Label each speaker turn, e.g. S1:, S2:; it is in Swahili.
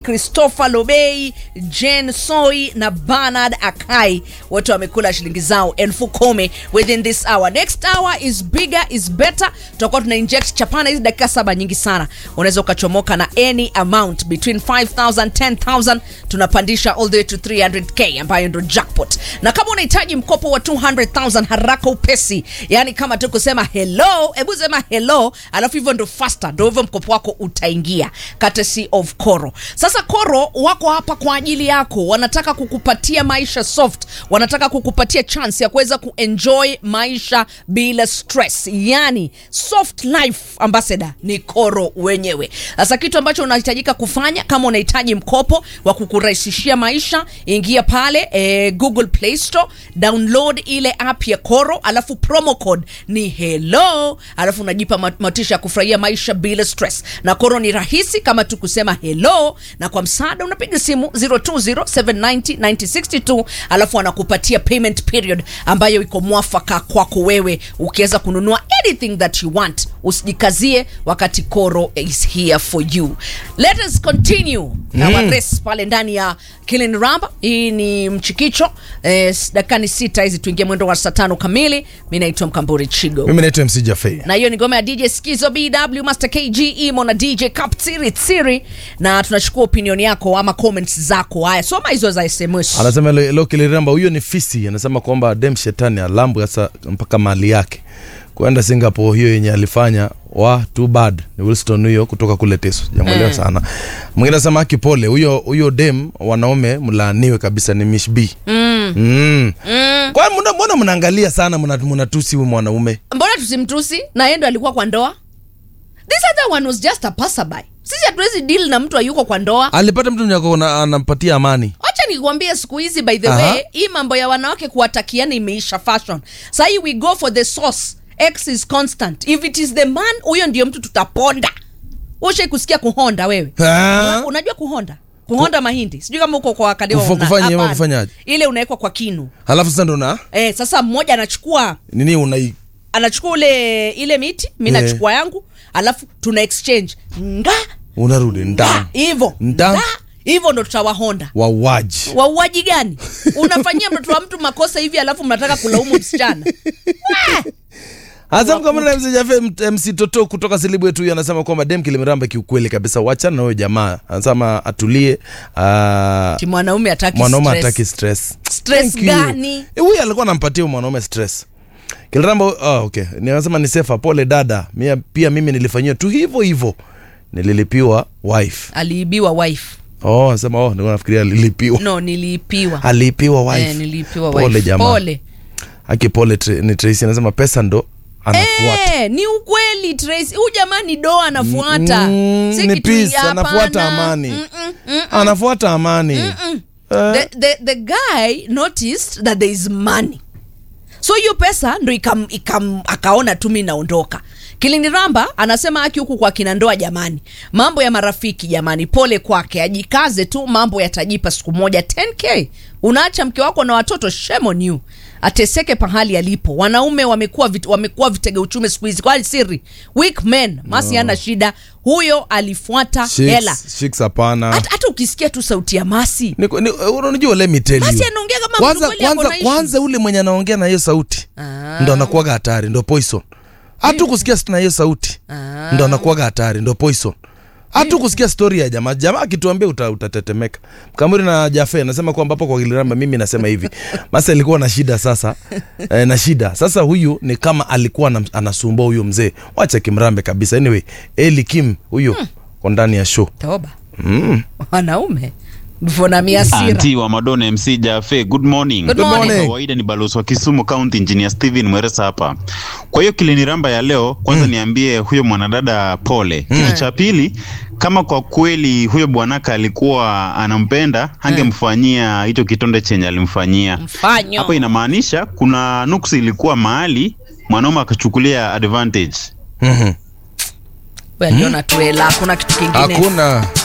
S1: Christopher Lobei, Jen Soi na Bernard Akai wote wamekula shilingi zao elfu kumi within this hour. Next hour is bigger is better. Tutakuwa tuna inject chapana hizi dakika saba nyingi sana, unaweza ukachomoka na any amount between 5000 10000 tunapandisha all the way to 300k ambayo ndo jackpot. Na kama unahitaji mkopo wa 200000 haraka upesi, yani kama tu kusema hello, hebu sema hello, alafu hivyo ndo faster, ndo hivyo mkopo wako utaingia, courtesy of Koro. Sasa Koro wako hapa kwa ajili yako, wanataka kukupatia maisha soft, wanataka kukupatia chance ya kuweza kuenjoy maisha bila stress, yani soft life ambassador ni Koro wenyewe. Sasa kitu ambacho unahitajika kufanya kama unahitaji mkopo wa kukurahisishia maisha, ingia pale eh, Google Play Store, download ile app ya Koro, alafu promo code ni hello, alafu unajipa mat- motisha ya kufurahia maisha bila stress. Na Koro ni rahisi kama tu kusema hello, na kwa msaada unapiga simu 020790962 alafu anakupatia payment period ambayo iko mwafaka kwako wewe, ukiweza kununua anything that you want. Usijikazie wakati Koro is here for you. Let us continue na mm. race pale ndani ya Kilin Ramba. Hii ni mchikicho eh, dakikani sita hizi tuingie mwendo wa saa tano kamili. Mi naitwa Mkamburi Chigo
S2: mimi naitwa mc jafei
S1: na hiyo ni ngoma ya DJ Skizo BW Master KG Imo na DJ Kaptsiri Tsiri, na tunachukua opinion yako ama comments zako. Haya, soma hizo za SMS.
S2: anasema leo leo kiliramba huyo ni fisi anasema kwamba dem shetani alambwe sasa mpaka mali yake kwenda singapore hiyo yenye alifanya wa too bad ni wilston huyo kutoka kule teso jamwelewa
S1: Mm.
S2: sana mwingine anasema aki pole huyo huyo dem wanaume mlaaniwe kabisa ni mish b
S1: Mm.
S2: mm.
S1: Mm.
S2: kwa mbona mbona mnaangalia sana mna- mnatusi huyu mwanaume
S1: Mbona tusimtusi na yeye ndo alikuwa kwa ndoa? This other one was just a passerby. Sisi hatuwezi deal na mtu ayuko kwa ndoa.
S2: alipata mtu mwenye ako na- anampatia amani
S1: Wacha nikuambie siku hizi by the
S2: Aha.
S1: way, hii mambo ya wanawake kuwatakiana imeisha fashion. Sasa hii we go for the source. X is constant. If it is the man, huyo ndio mtu tutaponda. Ushe kusikia kuhonda wewe?
S2: Ah.
S1: Una- Unajua kuhonda? Kuhonda mahindi. Sijui kama uko kwa wakadeo.
S2: Kufa- kufanya ama kufanyaje?
S1: Ile unawekwa kwa kinu.
S2: halafu sasa ndo na
S1: Eh, sasa mmoja anachukua
S2: nini unai
S1: anachukua ule ile miti, mimi
S2: Eh.
S1: nachukua yangu, alafu tuna exchange. Nga
S2: unarudi
S1: nga
S2: ndani
S1: hivyo.
S2: Nda.
S1: Nga hivyo ndo tutawahonda.
S2: wauaji
S1: wauaji gani unafanyia mtoto wa mtu makosa hivi alafu mnataka kulaumu msichana
S2: Hasa kama na MC Jafe MC Toto kutoka Silibu yetu huyu anasema kwamba dem kilimiramba kiukweli kabisa, wachana na huyo jamaa. Anasema atulie. Uh,
S1: ti mwanaume hataki
S2: mwanaume
S1: stress.
S2: hataki stress.
S1: Stress
S2: Thank you.
S1: gani?
S2: Eh, Huyu alikuwa anampatia huyu mwanaume stress. Kiliramba oh, okay. Ninasema ni sefa, pole dada. Mia, pia mimi nilifanyia tu hivyo hivyo. Nililipiwa wife.
S1: aliibiwa wife
S2: Oh, anasema oh, nilikuwa nafikiria alilipiwa.
S1: no niliipiwa
S2: Alipiwa wife.
S1: eh, niliipiwa
S2: Pole
S1: wife
S2: jamaa.
S1: pole
S2: Aki pole tre, ni Tracy anasema pesa ndo anafuata.
S1: Eh, ni ukweli Tracy huyu jamaa ni doa anafuata
S2: Mm,
S1: Si
S2: ni
S1: kitu
S2: peace,
S1: ya
S2: anafuata
S1: hapana.
S2: amani.
S1: Mm-mm, mm-mm.
S2: Anafuata amani. Eh,
S1: the, the, the guy noticed that there is money so hiyo pesa ndo ikam, ikam, akaona tu mi naondoka kiliniramba anasema aki huku kwa kina ndoa jamani mambo ya marafiki jamani pole kwake ajikaze tu mambo yatajipa siku moja 10k unaacha mke wako na watoto shame on you ateseke pahali alipo wanaume wamekuwa vit, wamekuwa vitega uchumi siku hizi kwani siri weak men masi ana shida huyo alifuata hela
S2: Chicks, chicks hapana.
S1: hata, hata ukisikia tu sauti ya masi
S2: Ni- ni- Unajua let me tell you.
S1: Masi anaongea kama mtu
S2: Kwanza
S1: kweli ako
S2: kwanza
S1: na issues.
S2: kwanza ule mwenye anaongea na hiyo sauti
S1: Ah.
S2: ndo anakuwaga hatari, ndo poison. Hata kusikia na hiyo sauti
S1: Ah.
S2: ndo anakuwaga hatari, ndo poison. Hata kusikia story ya jamaa, jamaa akituambia uta, utatetemeka. Kamuri na Jafe anasema kwamba hapo kwa Kiliramba mimi nasema hivi. Masa alikuwa na shida sasa. Eh, na shida. Sasa huyu ni kama alikuwa anam- anasumbua huyo mzee. Wacha kimrambe kabisa. Anyway, Eli Kim huyo kwa ndani ya show.
S1: toba
S2: Mm.
S1: wanaume mvona miasira
S3: Anti wa Madonna MC Jafe, good morning.
S1: Good morning.
S2: morning.
S3: Kawaida ni balozi wa Kisumu County Engineer Steven Mweresa hapa. Kwa hiyo kiliniramba ya leo, kwanza niambie huyo mwanadada pole. Kitu cha pili, kama kwa kweli huyo bwanaka alikuwa anampenda, angemfanyia hicho kitonde chenye alimfanyia.
S1: mfanyo
S3: Hapo inamaanisha kuna nuksi ilikuwa mahali mwanaume akachukulia advantage.
S2: Mhm.
S1: We aliona tuela hakuna kitu kingine
S2: Hakuna.